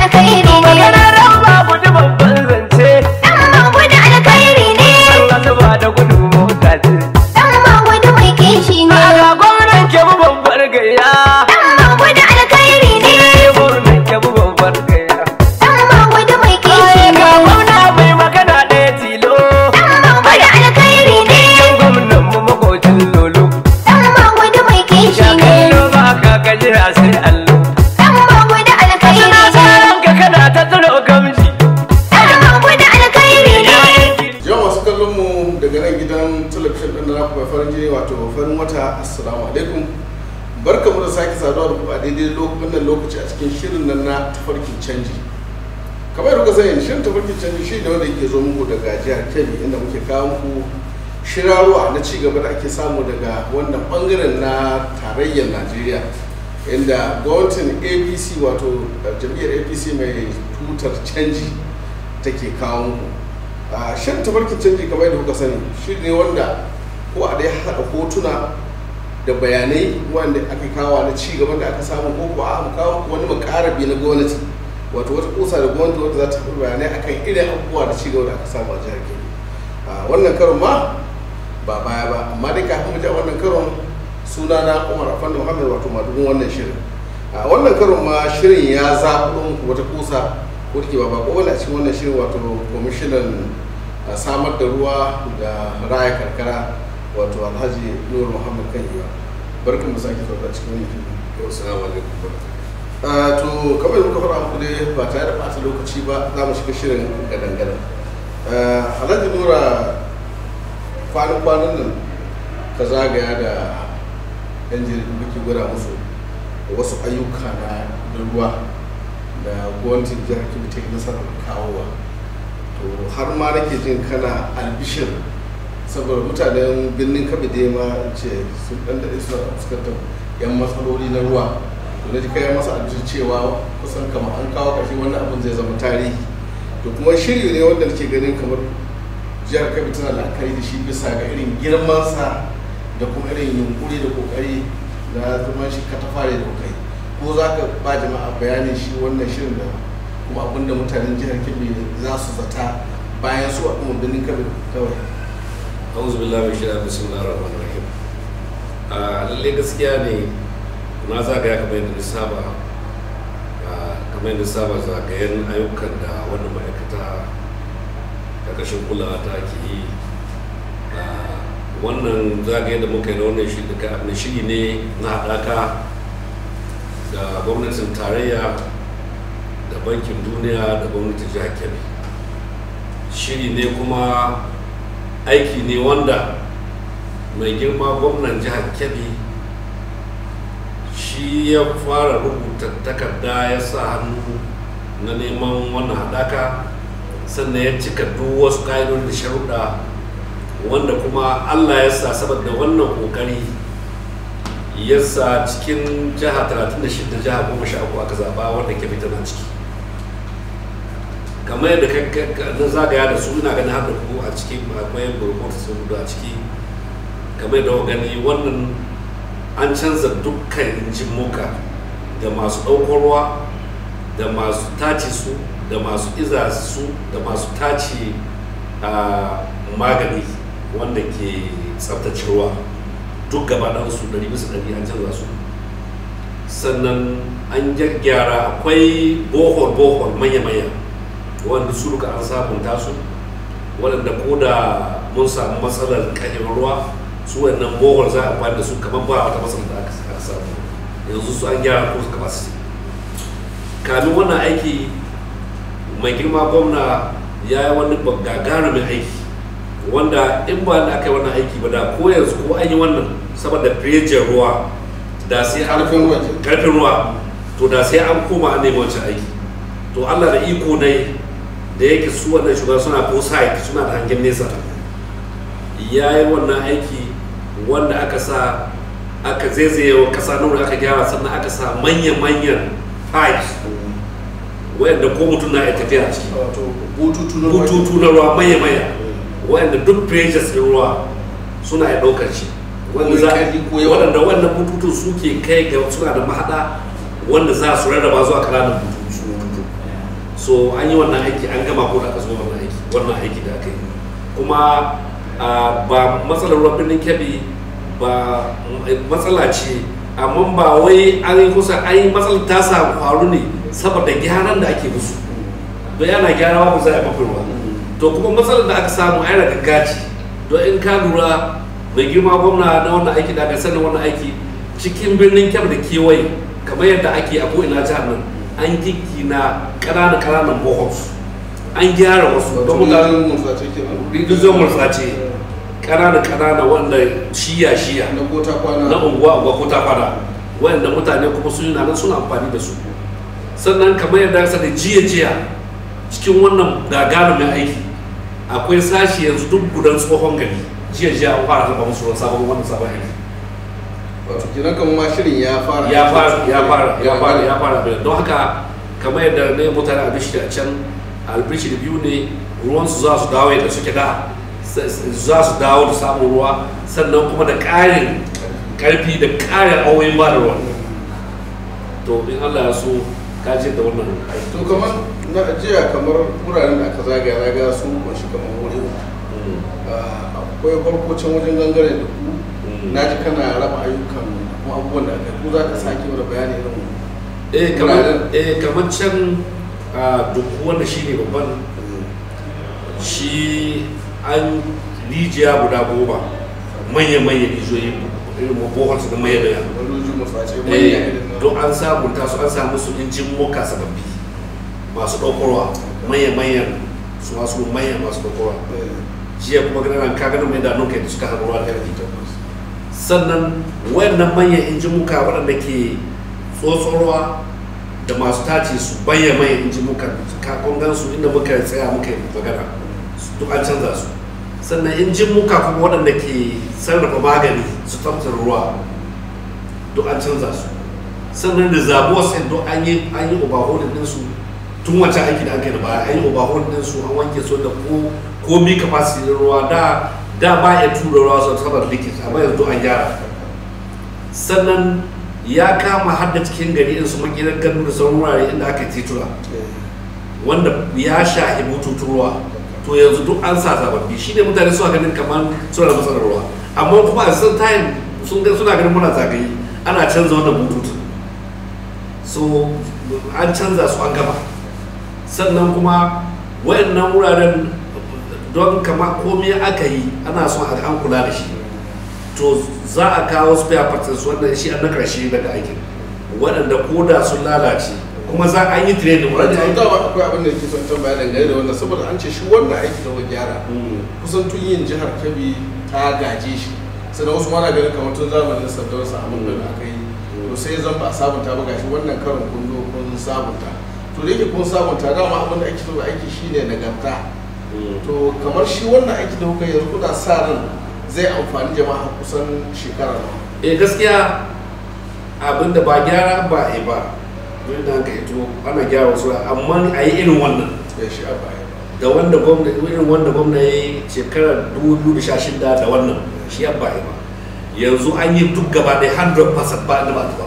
alkhairi ne magana ran ba gudu babban zance dan magudu alkhairi ne Allah zuba da gudu mota ce dan magudu mai kishi ne Aga gwamnan ke bu babbar gayya dan magudu alkhairi ne gwamnan ke bu babbar gayya dan magudu mai kishi ne Ga gwamna mai magana ɗaya tilo dan magudu alkhairi ne gwamnan mu makocin lolo dan magudu mai kishi Ya ne kallo ba ka gaji a sai allo dan magudu alkhairi Suna ne tsaron ka kana ta tsiro gamji dan magudu alkhairi ne Yau masu kallon mu daga nan gidan talabijin ɗin da naku mai farin jini wato farin wata assalamu alaikum barkamu da sake saduwa da ku a daidai lo- wannan lokaci a cikin shirin nan na tafarkin canji kamar yadda kuka sani shirin tafarkin canji shi ne wanda yake zo muku daga jihar kebbi inda muke kawo muku shirarwa na ci gaba da ake samu daga wannan bangaren na tarayyar najeriya inda gwamnatin apc wato uh, jam'iyyar apc mai tutar canji take kawo muku a shan tabarkin canji kamar yadda kuka sani shi ne wanda ko a dai haɗa hotuna da bayanai wanda aka kawo na ci gaban da aka samu ko ko a kawo wani makarabi na gwamnati wato wata kusa da gwamnati wanda za ta fi bayanai akan irin abubuwa da ci gaba da aka samu a jihar kebbi a wannan karon ma ba baya ba amma dai kafin mu ji a wannan karon suna na umar afanda muhammad wato madugun wannan shirin a wannan karon ma shirin ya zaɓo muku wata kusa ko da ke ba bako wani a cikin wannan shirin wato kwamishinan a samar da ruwa da raya karkara wato alhaji nur muhammad kan yiwa barkan mu sake sauka cikin wannan shirin Yau, salamu alaikum. Uh, to kamar da muka fara muku dai ba tare da ɓata lokaci ba za mu shiga shirin gadan-gadan uh, alhaji nura kwanan-kwanan nan ka zagaya da yan jaridu kake gwada musu wasu ayyuka na na ruwa da gwamnatin jihar kebbi ta yi nasarar kawowa to har ma nake jin kana albishir saboda mutanen birnin kabi da ma ce sun dan daɗe suna fuskantar yan matsaloli na ruwa to na ji kai masa albishir cewa kusan kamar an kawo ƙarshe wannan abin zai zama tarihi to kuma shiri ne wanda nake ganin kamar jihar kabi tana la'akari da shi bisa ga irin girmansa da kuma irin yunkuri da kokari na zaman shi katafare da kai ko za ka ba jama'a bayanin shi wannan shirin da kuma abin da mutanen jihar kebbi za su zata bayan su a kuma birnin kabi kawai Auzu billahi min shaitanir bismillahir rahmanir rahim. A lalle gaskiya ne na zagaya kamar yadda na saba a, kamar yadda na saba zagayen ayyukan da wannan ma'aikata ƙarƙashin kulawa ta ke yi a, wannan zagaye da muka yi na wannan shiri da na shiri ne na haɗaka da gwamnatin tarayya da bankin duniya da gwamnatin jihar kebbi shiri ne kuma aiki ne wanda mai girma gwamnan jihar kebbi shi ya fara rubuta takarda ya sa hannu na neman wannan haɗaka sannan ya cika duk wasu ƙa'idodi da sharuɗa wanda kuma allah ya sa saboda wannan ƙoƙari ya sa cikin jiha 36 jiha 13 aka zaɓa wanda kebbi tana ciki kamar yadda na zagaya da su ina ganin har da ku a ciki akwai burkota sun gudu a ciki kamar yadda gani wannan an canza dukkan injin muka da masu ɗaukar ruwa da masu tace su da masu iza su da masu tace magani wanda ke tsaftace ruwa duk gaba ɗan su ɗari bisa ɗari an canza su sannan an gyara akwai bohol bohol manya-manya wanda su duka an sabunta su waɗanda ko da mun samu matsalar ƙayyar ruwa su wannan bohol za a amfani da su kamar ba wata matsalar da aka samu yanzu su an gyara ko capacity kamin wannan aiki mai girma gwamna ya yi wani gagarumin aiki wanda in ba da aka yi wannan aiki ba da ko yanzu ko an yi wannan saboda firejin ruwa da sai an Ƙarfin ruwa. karfin ruwa to da sai an koma an nemi wancan aiki to allah da iko ne da yake su wannan shugaban suna ko site suna da hangen nesa ya yi wannan aiki wanda aka sa aka zaizaye wa kasa nuna aka gyara sannan aka sa manya-manyan pipes wayanda ko mutum na iya tafiya a ciki wato bututu na bututu na ruwa manya-manya wayanda duk pressures ɗin ruwa suna ya ɗaukar shi wanda za Ko ko yawa. waɗanda wannan bututun suke kai ga suna da mahaɗa wanda za su rarraba zuwa ƙananan bututu so an yi wannan aiki an gama ko da aka zo wannan aiki wannan aiki da aka yi kuma ah, ba matsalar ruwan birnin kebbi ba mm, matsala ce amma ba wai an yi kusa an yi matsalar ta samu faru ne saboda gyaran da ake musu don yana gyara ba za a yi mafi ruwa to kuma matsalar da aka samu ai daga gaji don in ka lura mai girma gwamna na wannan aiki da aka sani wannan aiki cikin birnin kyau da kewaye kamar yadda ake a ko'ina jihar nan an na ƙananan ƙananan bohols an gyara wasu don mutane mutanen mutsace kenan rijiyar murtsace ƙananan ƙananan wanda shiya shiya na kota kwana na unguwa unguwa ko ta fada wanda mutane kuma sun yi nan suna amfani da su sannan kamar yadda aka sani jiya jiya cikin wannan gagarumin aiki akwai sashi yanzu duk gudan tsohon gari jiya jiya an fara zaba musu ruwan sabon wannan sabon aiki wato kenan kamar ma shirin ya fara ya fara ya fara ya fara ya fara bayan don haka kamar yadda ne mutane albishi a can albishi biyu ne ruwansu za su dawo yadda suke da s- s- za su dawo da samun ruwa sannan kuma da ƙarin ƙarfi da ƙarin auyin ba da ruwa to in allah ya so ka je da wannan aiki to kamar na jiya kamar wuraren da aka zagaya na ga su kunshi kamar wuri uku. Mm, Ah, akwai farkocin wajen gangare da ku mm. na ji kana raba ayyukan kuma abubuwan da aka yi. ku za ka sake mana bayani irin eh kamar eh kamar can a duk wanda shine babban shi an rijiya guda goma manya-manya rijiyoyi irin bohol su da manya-manya wani mutsace manya Eh, irin na don an sabunta su an samu su injin moka sababbi masu ɗaukarwa manya-manyan su masu manya masu ɗaukarwa Eh, jiya kuma ganin ka ganin mai da nuka da suka haɗu ruwa da ƙarfi sannan wayannan manyan injin muka waɗanda ke tsotsorwa da masu tace su bayyana manyan injin muka kakon gansu inda muka tsaya muka yi magana su- duk an canza su sannan injin muka kuma waɗanda ke sarrafa magani su tsaftar ruwa duk an canza su sannan da zabuwa sai duk an yi an yi overhauling din su tun wancan aiki da aka yi da baya an yi overhauling din su an wanke su da ko komi capacity din ruwa da da ba ya tura ruwa sau saboda leakage amma yanzu an gyara sannan ya kama har da cikin gari in su makirar gano da sauran wurare inda aka yi titura wanda ya shahi bututun ruwa to yanzu duk an sa sababbi shi ne mutane suna ganin kamar suna da matsalar ruwa amma kuma a sun time sun ga suna ganin muna zagaye ana canza wannan bututun so an canza su an gaba sannan kuma wayannan wuraren don kama komai aka yi ana son a an kula da shi to za a kawo spare parts wanda shi an na karshe daga aikin waɗanda koda sun lalace kuma za a yi training wanda Wanda dama akwai abin da ke son tambaya dangane da wannan saboda an ce shi wannan aiki da wani gyara kusan tun yin jihar Kebbi ta gaje shi sannan wasu mana ganin kamar tun zamanin sandar sa abin da aka yi to sai zan ba a sabunta ba gashi wannan karin kun zo kun sabunta to da yake kun sabunta dama abin da ake so da aiki shine nagarta to kamar shi wannan aiki da kuka yi yanzu kuna sa ran zai amfani jama'a kusan shekara nawa eh gaskiya abinda ba gyara ba a yi ba don da aka ito ana gyara wasu amma a yi irin wannan ya shi a baya da wanda gwamna irin wanda gwamna ya yi shekarar 2016 da wannan shi ya ba yi ba yanzu an yi duk gaba ɗaya 100% ba inda ba ta ba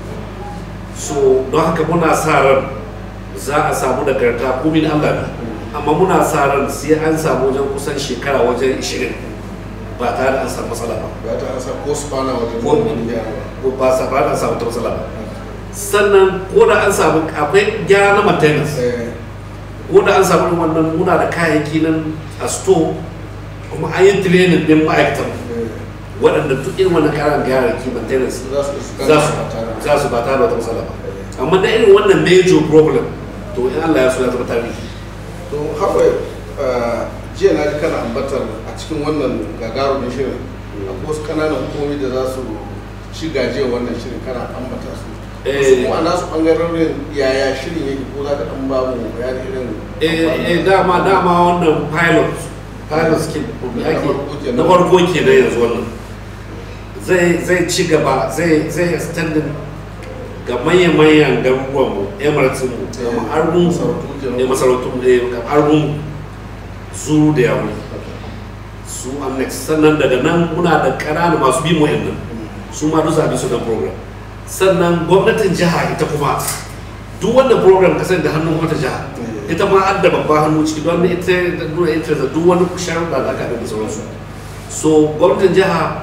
so don haka muna sa ran za a samu nagarta ko min Allah ne amma muna sa ran sai an samu wajen kusan shekara wajen 20 ba tare da an samu matsala ba ya ta an sa ko spana wajen Ko- wani gyara ko ba sa ba da samu ta matsala ba sannan ko da an samu akwai gyara na maintenance Eh, ko da an samu irin wannan muna da kayayyaki nan a store kuma an yi training din ma'aikatan eh, waɗanda duk irin wannan kayan gyararki maintenance za su su za su ba tare da- za su ba tare da wata matsala ba amma da irin wannan major problem to in Allah ya so ya zama tarihi to haka jiya na ji kana ambatar a cikin wannan gagarumin shirin akwai wasu kananan hukumomi da za su ci gajiyar wannan shirin kana ambata su Eh. wasu kuma a nasu ɓangarorin yaya shirin yake ko za ka ɗan ba mu bayani irin eh eh, dama dama wannan pilot pilot scheme Na ake farko kenan. na farko kenan yanzu wannan zai zai ci gaba zai zai extending ga manyan-manyan garuruwan mu emirates mu Eh, kamar arbun masarautu kenan. ne masarautu eh, kamar arbun zuru da yawo su annex sannan daga nan muna da ƙananan masu bi mu nan su ma duk zabi su da program sannan gwamnatin jiha ita kuma duk wannan program kasar da hannun wata jiha Mm. ita ma adda babban hannu ciki don ita da nuna ita da duk wani sharuɗa da aka da sauransu so gwamnatin jiha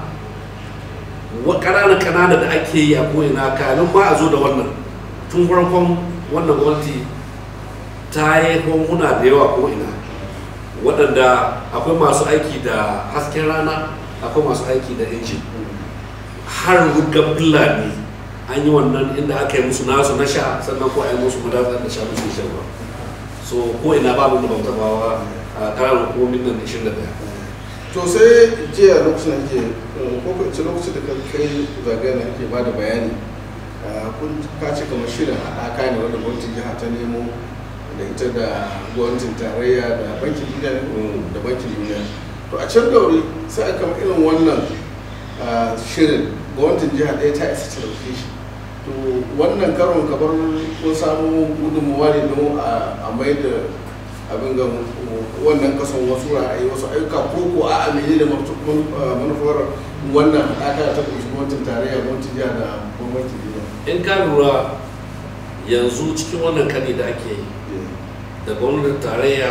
wa ƙanana ƙanana da ake yi a ko'ina kanin ma a zo da wannan tun farkon wannan gwamnati ta yi honguna da yawa ko'ina waɗanda akwai masu aiki da hasken rana akwai masu aiki da injin har rugar fulani an yi wannan inda aka yi musu nasu na sha sannan ko a yi musu madatsar da sha musu shan ruwa so ko ina babu da bauta bawa a ƙananan hukumomin nan 21 to sai jiya lokacin da ke ko ko ce lokacin da ka kai zagaya na ke bada bayani ah, kun ka ce kamar shirin haɗaka ne wanda gwamnatin jiha ta nemo da ita da gwamnatin tarayya da bankin duniya Mm. da bankin duniya to a can daure sai aka kama irin wannan ah, shirin gwamnatin jiha ɗaya ta isa ta ɗauke shi to wannan karon kamar kun samu gudunmuwa ne don a mai da abin ga wannan kasan wasu ra'ayi wasu ayyuka ko ko a amini da manufar wannan haɗaka ta ƙunshi gwamnatin tarayya gwamnatin jiha da gwamnatin duniya in ka lura yanzu cikin wannan kani da ake yi da gwamnatin tarayya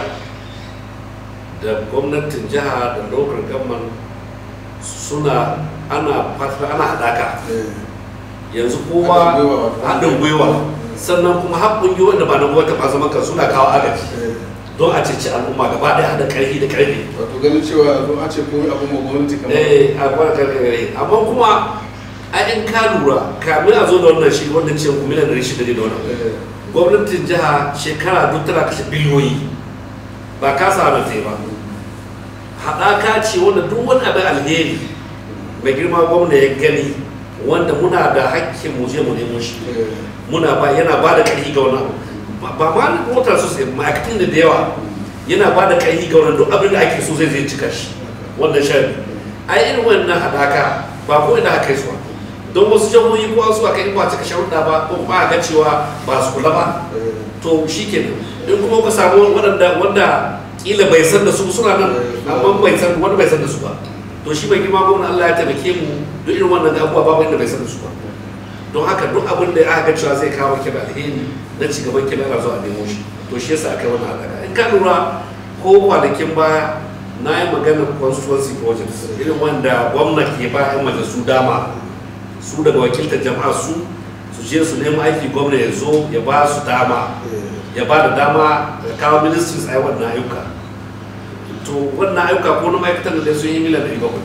da gwamnatin jiha da local government suna ana fata ana haɗaka yanzu kowa Haɗin gwiwa wato. haɗin gwiwa sannan kuma har ƙungiyoyin da ba na gwamnati ba zaman kan suna kawo agaji don a ceci al'umma gaba ɗaya haɗa ƙarfi da ƙarfi wato ganin cewa zo a ce komai abin ma gwamnati kamar eh a kwana karkare amma kuma a in ka lura kamin a zo da wannan shi wanda ce ku miliyan ɗari shida ne da wannan Eh, gwamnatin jiha shekara duk tana kashe biliyoyi ba ka sa na ba haɗaka ce wanda duk wani abin alheri mai girma gwamna ya gani wanda muna da hakkin mu je mu nemo shi eh, muna ba yana ba da ƙarfi ga wannan abu ba ba ma motar su sai ma'aikatan da da yawa yana ba da ƙarfi ga wannan duk abin da ake so zai zai cika shi wannan shan a irin wannan haɗaka ba ko ina aka yi su ba don wasu jihohi ko wasu aka yi ba cika sharuɗa ba ko kuma a ga cewa ba su kula ba eh, to shi kenan in kuma ka samu waɗanda wanda kila bai san da su suna nan amma bai san wanda bai san da su ba to shi bai girma gwamna Allah ya taimake mu duk irin wannan abubuwa babu inda bai san da su ba don haka duk abin da aka ga cewa zai kawo kira alheri na ci gaban kira ana zuwa nemo shi to shi yasa aka yi wannan haɗaka in ka lura ko kwanakin baya na yi maganar constituency projects irin wanda gwamna ke ba 'yan majalisu dama su daga wakiltar jama'a su su je su nemi aiki gwamna ya zo ya ba su dama eh, ya ba da dama ya kawo ministries a yi wannan ayyuka to wannan ayyuka ko na ma'aikatan da sun yi miliyan ɗari bakwai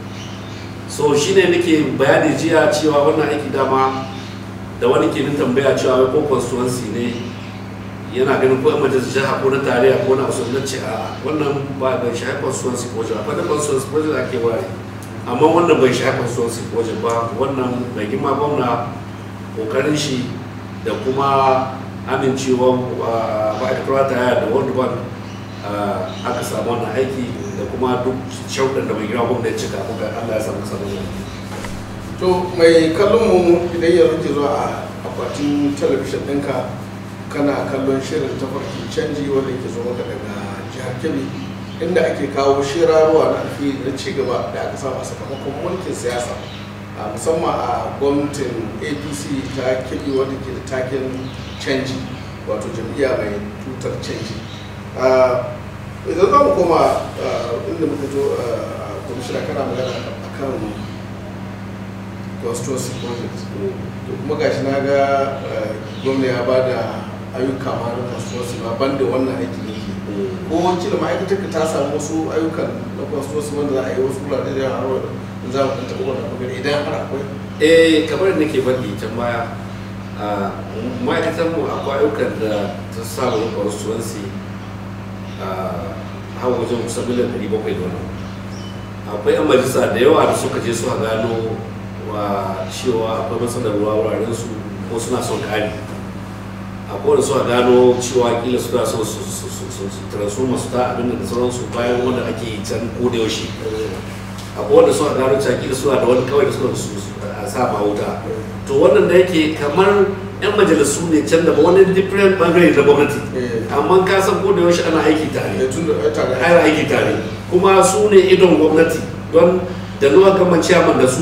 so shi ne nake bayani jiya cewa wannan aiki dama da wani ke min tambaya cewa wai ko constituency ne yana ganin ko 'yan majalisar jiha ko na tarayya ko na wasu na ce a wannan ba bai shahi constituency project akwai da constituency project ake ware amma wannan bai shahi constituency project ba wannan mai girma gwamna kokarin shi da kuma amincewa ma'aikatar tarayya da world bank ah, aka samu wannan aiki da kuma duk shauɗin da mai girma gwamna ya cika kuka allah ya samu samun aiki to mai kallon mu idan yanzu ke zuwa a akwatin talabishin ɗinka kana kallon shirin tafarki canji wanda ke zo maka daga jihar kebbi inda ake kawo shirarwa na alfihari na cigaba da aka samu a sakamakon mulkin siyasa a musamman a gwamnatin apc ta kebbi wanda ke da taken canji wato jam'iyya mai tutar canji Ah, idan za mu koma ah, inda muka zo a kwamishina kana magana akan constituency project to kuma gashi na ga eh, gwamna ya ba da ayyuka ma na constituency ma banda wannan aiki ne ke ko kila ma'aikatar ka ta samu wasu ayyukan na constituency wanda za a yi wasu wurare da yawa har za mu ɗan taɓa wannan magana idan har akwai eh kamar da nake faɗi can baya a ma'aikatar mu akwai ayyukan da ta samu constituency a har wajen kusan miliyan ɗari bakwai da wani akwai yan majalisa da yawa da suka je suka gano wa cewa akwai matsalar ruwa wuraren su ko suna son ƙari akwai wanda suka gano cewa kila suna son su su su su su transforma su ta abin da sauransu bayan wanda ake yi can ko da yaushe akwai wanda suka gano cewa kila suna da wani kawai da suka su su- a sa ma wuta to wannan da yake kamar yan majalisu ne can da ba wani different bangare na gwamnati Eh. amma ka san ko da yaushe ana aiki tare Eh, tun da ai tare ana aiki tare kuma su ne idon gwamnati don da nuwa gama ciyaman da su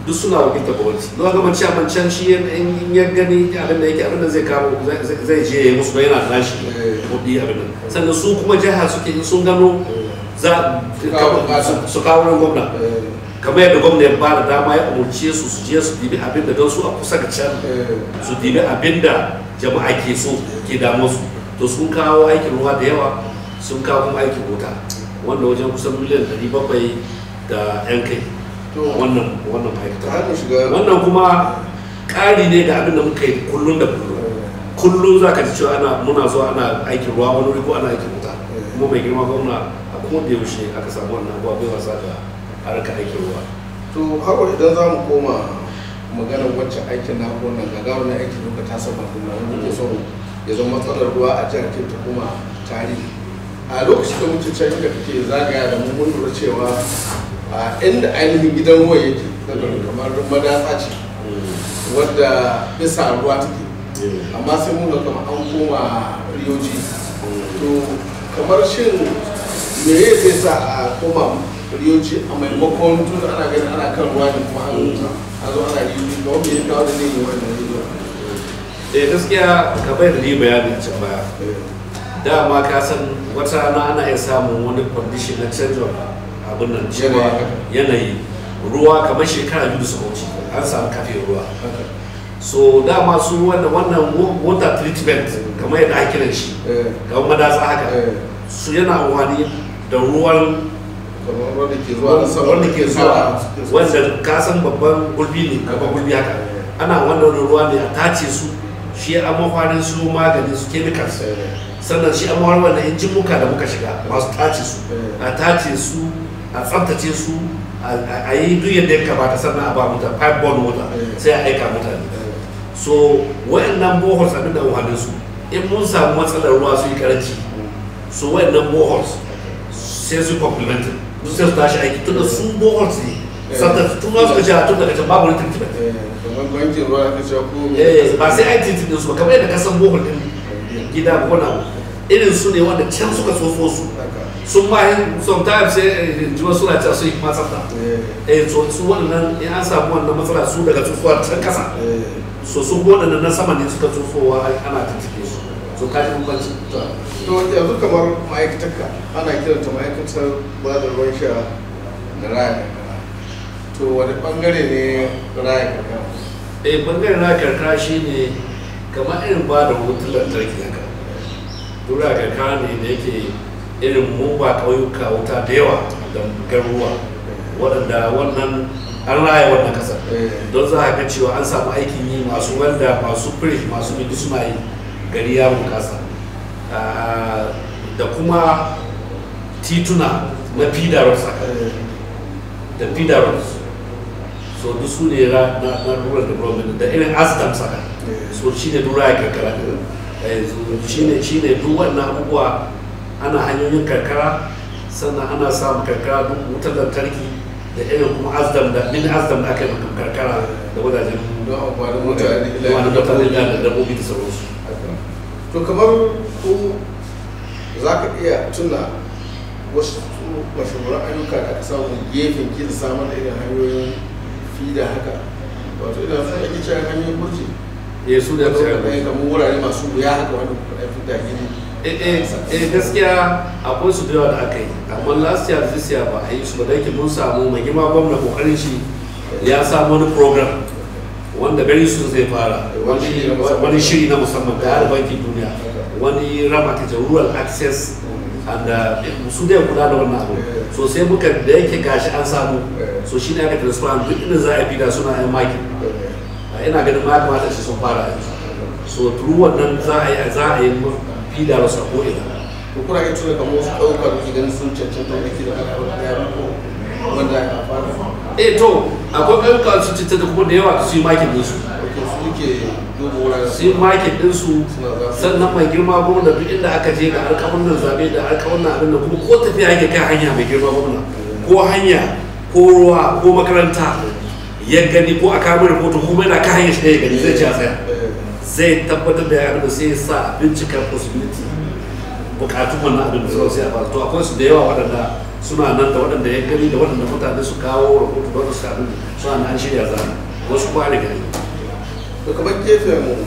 duk suna wakiltar gwamnati don haka mace a can shi in in ya gani abin da yake abin da zai kawo zai- zai- zai je ya yi musu don yana da nashi Eh. kuɗi abin nan sannan su kuma jiha suke in sun gano za Su kawo bukata. su kawo wurin gwamna Eh, kamar yadda gwamna ya bada dama ya umarce su su je su dibi abin da don su a kusa ga can eh, su dibi abin da jama'a ke so ke damu su to sun kawo aikin ruwa da yawa sun kawo kuma aikin wuta wanda wajen kusan miliyan 700 da yan kai To- wannan wannan ta ma'aikata hanyar shiga wannan kuma ƙari ne ga abin da muka yi kullum da kullum kullum za ka ji cewa ana muna zuwa ana aikin ruwa wani wuri ko ana aikin wuta kuma mai girma gwamna a kuma da yaushe aka samu wannan abuwa bai wasa da harkar aikin ruwa to hawa idan za mu koma maganar wancan aikin na wannan gagarumin aikin da ta saba kuma wanda ke so ya zama matsalar ruwa a jihar Kebbi ta kuma tarihi a lokacin da muke can inda kake zagaya da mu mun lura cewa a inda ainihin gidan ruwa yake daga kamar madatsa ce wadda bisa ruwa take amma sai mun ga kamar an koma riyoji to kamar shin me ya zai sa a koma riyoji a maimakon tun ana ganin ana kan ruwa ne kuma an a zo ana riyoji ga wanda ya kawo da ne yi wannan riyoji eh gaskiya ka bai da ni bayani a can baya dama ka san wata rana ana iya samun wani condition na change of abin nan cewa yanayi ruwa kamar shekara biyu da suka wuce an samu kafe ruwa so dama su wannan wannan water treatment kamar yadda ake kiran shi kamar madatsa haka su yana amfani da ruwan kamar wanda ke zuwa na sama wanda ke zuwa wanda ka san babban gulbi ne babban gulbi haka ana wannan ruwa ne a tace su shi a mafarin su magani su chemicals sannan shi an wani wannan injin muka da muka shiga masu tace su a tace su a tsaftace su a yi duk yadda ya kamata sannan a ba mutane pipe borne water sai a aika mutane so wayannan boholes abin da wahalin su in mun samu matsalar ruwa su yi karanci so wayannan boholes sai su complemented duk sai su tashi aiki tunda su boholes ne sannan tun za su ka jira tun daga can babu wani treatment kamar bankin ruwa aka cewa ko eh ba sai ai treatment din su ba kamar yadda ka san bohol din gida ko na irin su ne wanda can suka tsofo su sun ma yin sometimes sai jiwa suna cewa su yi kuma tsafta eh so su wannan in an samu wannan matsala su daga tsofuwa can kasa so su waɗannan na sama ne suka tsofowa ana tattake su so ka ji bambanci to yanzu kamar ma'aikatarka ana kiranta ma'aikatar ba da ruwan sha da raya karkara to wani bangare ne raya karkara eh bangaren na karkara shine kamar irin ba da wutar lantarki haka dura karkara ne da yake irin mu ba ƙauyuka wuta da yawa da garuruwa waɗanda wannan an raya wannan ƙasar don za a ga cewa an samu aikin yi masu wanda masu firish masu bidi suna yi gari ya bunƙasa Ah, da kuma tituna na fidarwar saka da fidarwar so duk su ne na na na rural development da irin asdam saka so shi ne dura ya karkara Eh, so shi ne shi ne duk wannan abubuwa ana hanyoyin karkara sannan ana samun karkara duk wutar lantarki da irin kuma asdam da min asdam da aka yi maka karkara da wajajen don amfanin mutane da wani mutane da da dabbobi da sauransu to kamar ku za ka iya tuna wasu mashahuran ayyuka da aka samu gefen kila samar da irin hanyoyin fida haka wato idan sun ake cewa hanyoyin burji eh su da da suka kai kamar wurare masu wuya haka wanda kuka ɗan fida gini eh eh eh, gaskiya akwai su da yawa da aka yi amma last year this year ba a yi su ba da yake mun samu mai girma gwamna kokarin shi ya samu wani program wanda gari su zai fara Wani shiri na musamman. wani shiri na musamman da har bankin duniya wani rama ta rural access and uh, su da kula da wannan abu so sai muka da yake gashi an samu so shi ne aka transfer duk inda za a fi da suna yan makin ina ganin ma ya kamata shi sun fara yanzu so turu wannan za a yi za a yi fida wasu ko ina to kuna iya tuna kamar wasu ɗauka da ke ganin sun cancanta wanda ke da alƙawar ya ko wanda ya fara eh to akwai ƙauyuka su citta da kuma da yawa su yi makin ɗinsu wato su ke duba wuraren su yi makin ɗinsu sannan mai girma gwamna duk inda aka je ga alƙawarin zaɓe da alƙawarin abin da kuma ko tafiya yake kan hanya mai girma gwamna ko hanya ko ruwa ko makaranta ya gani ko a kawo rahoto kuma yana kan hanyar shi ne ya gani zai ci a tsaya zai tabbatar da ya da sai ya sa bincika possibility bukatun wannan abin da sai a fara to akwai su da yawa waɗanda suna nan da waɗanda ya gani da waɗanda mutane su kawo rahoto da waɗanda su kaɗu suna nan an shirya za wasu kuma da gani to kamar gefen mu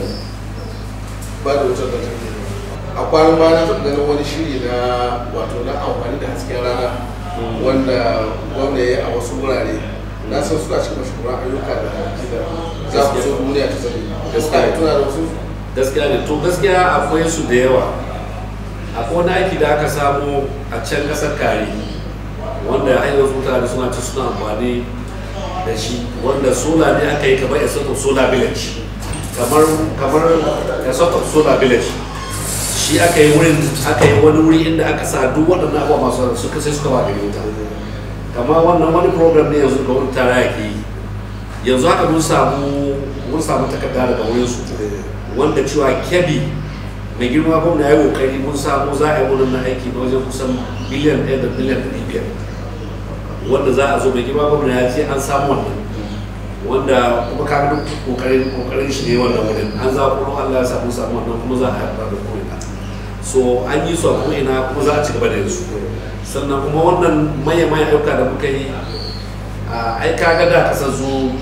ba da wutar da take a kwanan baya na taɓa ganin wani shiri na wato na amfani da hasken rana wanda gwamna ya yi a wasu wurare na san suna cikin mashahuran ayyuka da da za ku so duniya ta sani gaskiya tuna da wasu gaskiya ne to gaskiya akwai su da yawa akwai wani aiki da aka samu a can ƙasar kare wanda har yanzu mutane suna ci suna amfani da shi wanda sola ne aka yi kamar a sort of solar village kamar kamar a sort of solar village shi aka yi wurin aka yi wani wuri inda aka sa duk waɗannan abubuwa masu suka sai suka ba gari wuta kamar wannan wani program ne yanzu ga wani tara yake yi yanzu haka mun samu mun samu takarda daga wurin su wanda cewa kebi mai girma gwamna ya yi kokari mun samu za a yi wurin na aiki na wajen kusan biliyan ɗaya da biliyan ɗari biyar wanda za a zo mai girma gwamna ya ce an samu wannan wanda kuma ka duk kokarin kokarin shi ne wannan wurin an za kuma Allah ya samu samu wannan kuma za a haifar da ko'ina so an yi su a ko'ina kuma za a ci gaba da yin su sannan kuma wannan maye maye ayyuka da muka yi a ai kaga da kasar zu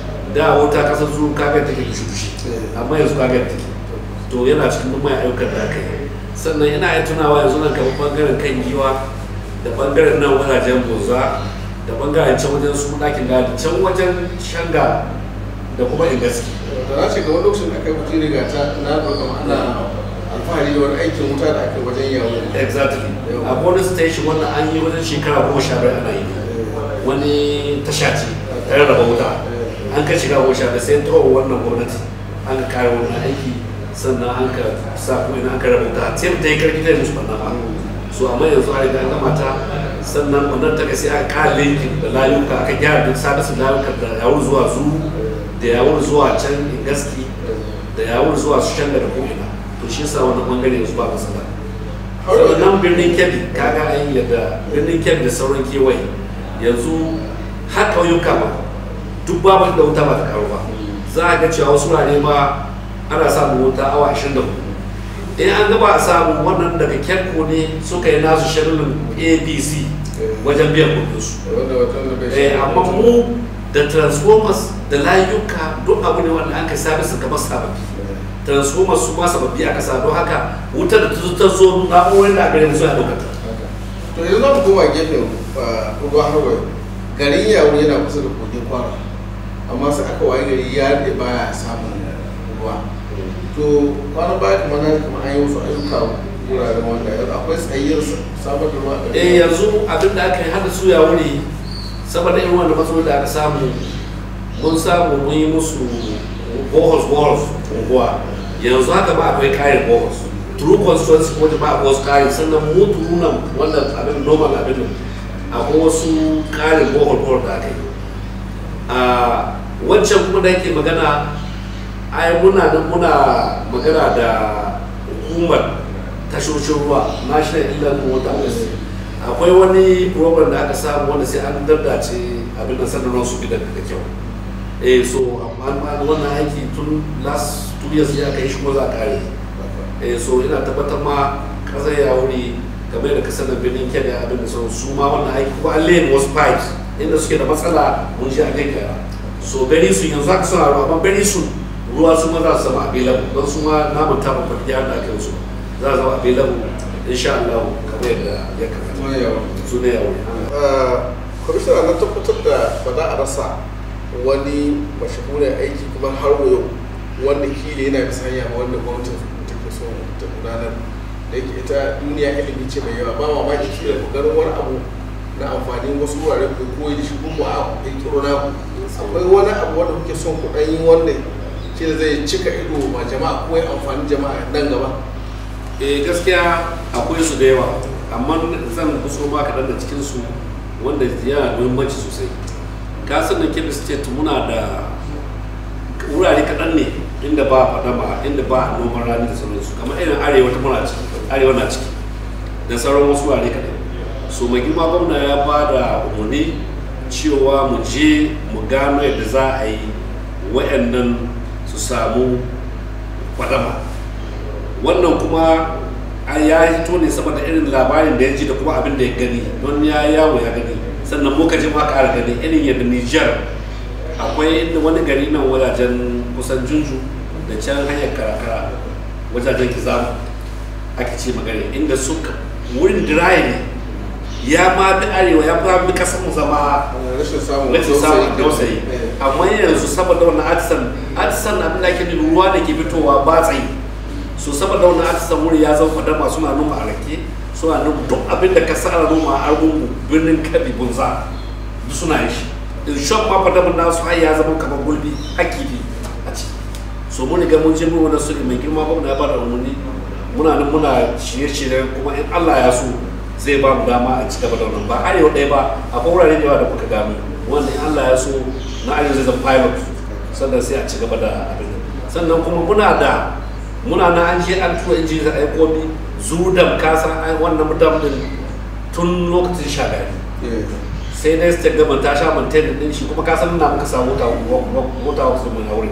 da wuta kasar zu kaga take dushi dushi amma yanzu kaga take to yana cikin duk maye ayyukan da aka yi sannan ina yin tunawa yanzu nan kamar bangaren kan giwa da bangaren nan wajajen boza da bangaren can wajen su ɗakin gadi can wajen shanga da kuma ingaski da na ce ga wani lokacin da aka yi mutum riga ta na ɗauka ana alfahari da wani aikin wuta da aka yi wajen yawon exactly a bonus station wanda an yi wajen shekara goma sha biyar ana yi wani tasha ce ta rarraba wuta an ka shiga goma sha biyar sai ta wannan gwamnati an ka kare wannan aiki sannan an ka sa kuma ina an ka raba wuta sai ta yi karfi ta yi musu ɓanna ba so amma yanzu a riga an gama ta sannan wannan ta sai aka kare linkin da layuka aka gyara duk sabisin layuka da yawon zuwa zu da yawon zuwa can ingaski da yawon zuwa su can da ko'ina to shi yasa wannan bangare yanzu ba matsala sannan birnin kebbi kaga an yadda birnin kebbi da sauran kewaye yanzu har ƙauyuka ba duk babu da wuta ba ta karo ba za a ga cewa wasu wurare ma ana samun wuta awa 24 in an gaba a samu wannan daga kyarko ne suka yi nasu shirin abc wajen biyan kudinsu wanda wata da bai eh amma mu da transformers da layuka duk abu ne wanda an kai sabisa kamar sababbi transformers su ma sababbi aka sa don haka wutar da ta zo ta zo na'urorin da aka yi su a ɗaukata to yanzu za mu koma gefen ruwa harwai garin yawon yana kusa da kogin kwara amma sai aka waye gari ya daɗe baya samun ruwa to kwana baya kamar na kamar an yi wasu ayyuka wuraren wanda yanzu akwai tsayyar samar da ruwa a garin eh yanzu abin da aka yi hada su ya wuri saboda irin wanda matsaloli da aka samu mun samu mun yi musu bohos bohos unguwa yanzu haka ba akwai kayan bohos true constituency kuma jama'a ba wasu kayan sannan mu turunan wannan abin normal abin nan akwai wasu kayan bohol bohol da aka yi a wancan kuma da yake magana ai muna nan muna magana da hukumar tashoshin ruwa national inland water agency akwai wani program da aka samu wanda sai an daddace abin da sanarwar su gidan da kyau eh so amma wannan aiki tun last two years ya kai shi ko za a kare eh so ina tabbatar ma kasar ya wuri kamar da kasar da birnin kenya abin da sauran su ma wannan aiki ko an lane wasu pipes inda suke da matsala mun ji a gaggara so very soon yanzu aka suna ruwa amma very soon ruwa su ma za su zama available don su ma namun taɓa kwafiya da aka yi su za su zama available insha Allah kamar yadda ya kamata Ruwan yawon su ne yawon kwamishina na tabbatar da ba za a rasa wani mashahurin aiki kuma har wa yau wanda kila yana bisa hanya ma wanda gwamnati take so ta gudanar da yake ita duniya ilimi ce mai yawa ba mamaki kila ku ganin wani abu na amfanin wasu wurare ku koyi da shi ko ku a kirkiro na ku akwai wani abu wanda kuke son ku ɗan yi wanda kila zai cika ido ma jama'a ko ya amfani jama'a nan gaba eh gaskiya akwai su da yawa amma zan kuso ma kaɗan da cikin su wanda yana da muhimmanci sosai ka san da kebbi state muna da wurare kaɗan ne inda ba fadama inda ba noman rani da sauransu kamar irin arewa ta muna ciki arewa na ciki da sauran wasu wurare kaɗan so mai girma gwamna ya ba da umarni cewa mu je mu gano yadda za a yi wayannan su samu fadama wannan kuma an ya hito ne saboda irin labarin da ya ji da kuma abin da ya gani don ya yawo ya gani sannan muka ji ma ƙara gani irin yadda Nijar akwai inda wani gari nan wajajen kusan junju da can hanyar karakara wajajen kizamu ake ce magana inda suka wurin diraye ne ya ma bi arewa ya fi bi kasar mu zama rashin samun rashin samun dausayi Eh. amma yanzu saboda wannan atisan atisan abin da ake nufi ruwa da ke fitowa ba tsayi so saboda wannan atisan wuri ya zama fadama suna noma a rake suna noma duk abin da ka sa ana noma a argungu birnin kabi bunza duk suna yi shi in shop ma fadaman nasu har ya zama kamar gulbi hakifi a ciki so mun riga mun je mun wannan sulhi mai girma gwamna ya bada umarni muna nan muna shirye-shirye kuma in Allah ya so zai ba mu dama a ci gaba da wannan ba arewa ɗaya ba akwai wurare da yawa da muka gano wanda in Allah ya so na arewa zai zama pilot sannan sai a ci gaba da abin nan. sannan kuma muna da muna na an je an tura injini da aiko bi zudam kasan ai wannan mutum din tun lokacin shagari Eh. sai dai state government ta sha maintain din shi kuma ka san na muka samu mota mota wasu mun aure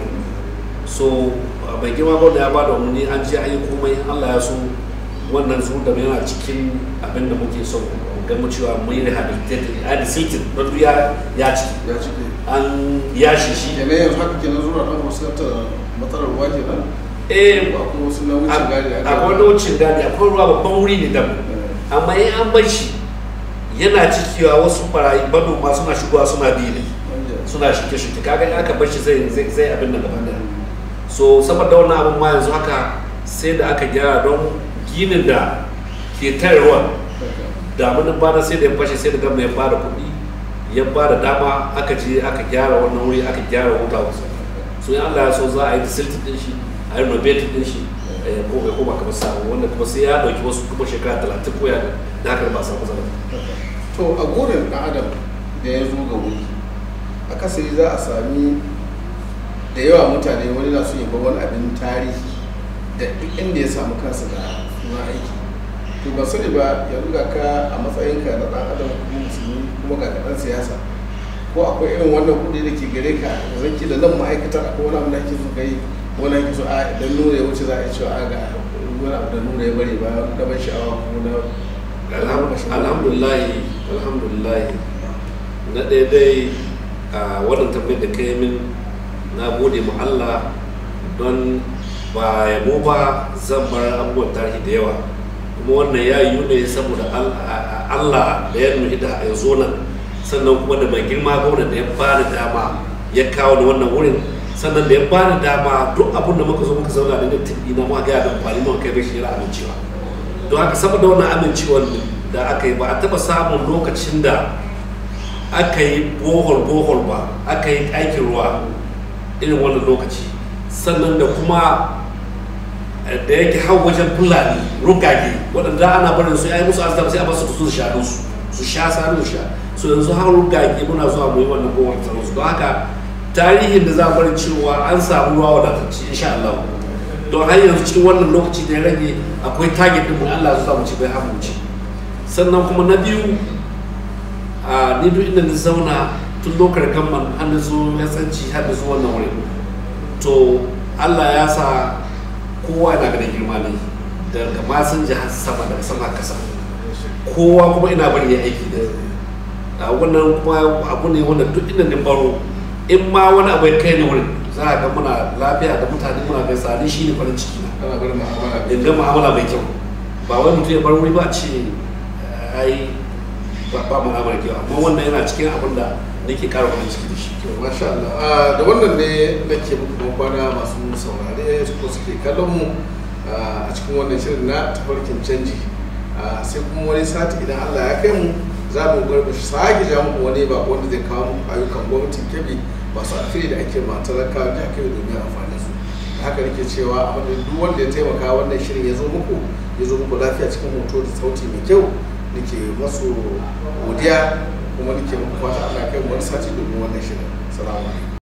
so bai girma ba da ya bada umarni an je an yi komai in Allah ya so wannan su da yana cikin abin da muke son ga mu cewa mun yi rehabilitated a da sitin don duk ya ya ciki ya cike an yashi shi kenan yanzu haka kenan zuwa ɗan fuskantar matsalar ruwa kenan eh ko akwai wasu na wucin gadi a akwai wani wucin gadi akwai ruwa babban wuri ne dam amma in an bar shi yana cikewa wasu barayi manoma suna shigowa suna bi ne suna shirke-shirke kaga in aka bar shi zai zai zai abin da gaba daya so saboda wannan abin ma yanzu haka sai da aka gyara don ginin da ke tare ruwan damunan bana sai da ya fashe sai da gama ya bada kuɗi ya bada dama aka je aka gyara wannan wuri aka gyara wuta wasu so in Allah ya so za a yi siltin din shi a yi renovating din shi eh, ko bai koma kamar sabo wanda kuma sai ya dauki wasu kuma shekara talatin ko ya da haka ba a samu zama to a gurin ɗan adam da ya zo ga wuri akasari za a sami da yawa mutane wani na so ya bar wani abin tarihi da duk inda ya samu kansa da suna aiki to ba sani ba yanzu ga ka a matsayinka na ɗan adam kuma musulmi kuma ga ɗan siyasa ko akwai irin wannan kuɗi da ke gare ka da zanki da nan ma'aikatar akwai wani abu da ake so kai wani ake so a idan nuna ya wuce za a yi cewa a ga wani abu da nuna ya bari ba na ban sha'awa ko na alhamdulillah alhamdulillah na ɗaya dai a wannan tambayar da kai min na gode ma Allah don ba yabo ba zan bar abubuwan tarihi da yawa kuma wannan ya yiwu ne saboda Al- a- Allah da ya nuhi da ya zo nan sannan kuma da mai girma gwamna da ya bani dama ya kawo da wannan wurin sannan da ya bani dama duk abin da muka zo muka zauna da tafi na ma ga da amfani mu kai bashi yana amincewa don haka saboda wannan amincewar da aka yi ba a taba samun lokacin da aka yi bohol bohol ba aka yi aikin ruwa irin wannan lokaci sannan da kuma eh, da yake hau wajen fulani rugage waɗanda ana barin su ya yi musu azaba sai a basu su sha su su sha sanu sha so yanzu har rugage muna zuwa mu yi wannan bohol tsaron su don haka tarihin da za a bari cewa an samu ruwa wadatacce insha Allah don har yanzu cikin wannan lokaci da ya rage akwai target din mu Allah ya sa mu ci bai hamu ci sannan kuma na biyu a ni duk inda na zauna tun lokacin gamman har na zo ya tsanci har da zo wannan wuri to Allah ya sa kowa yana ganin girma ne daga masan jihar sama daga sama kasa kowa kuma ina bari ya aiki da a wannan kuma abu ne wanda duk inda na baro in ma wani abu ya kai ni wurin za a ga muna lafiya da mutane muna gaisa ni shi ne farin ciki na ana barin ma'amala in ga mu'amala mai kyau ba wai mutum ya bar wuri ba a ce ai ba ba mu'amala kyau amma wannan yana cikin abin da nake ƙara farin ciki da shi to masha Allah Ah, da wannan ne nake muku ban kwana masu saurare ko suke kallon mu ah, a cikin wannan shirin na tafarkin canji Ah, sai kuma wani sati idan Allah ya kai mu za mu garba sake ja muku wani ba wanda zai kawo muku ayyukan gwamnatin kebe masu alfiri da ake ma talakawa jihar kebe domin amfani su da haka nake cewa a madadin duk wanda ya taimaka wannan shirin ya zo muku ya zo muku lafiya cikin hoto da sauti mai kyau nake masu godiya kuma nake muku fata Allah ya kai mu wani sati domin wannan shirin salamu alaikum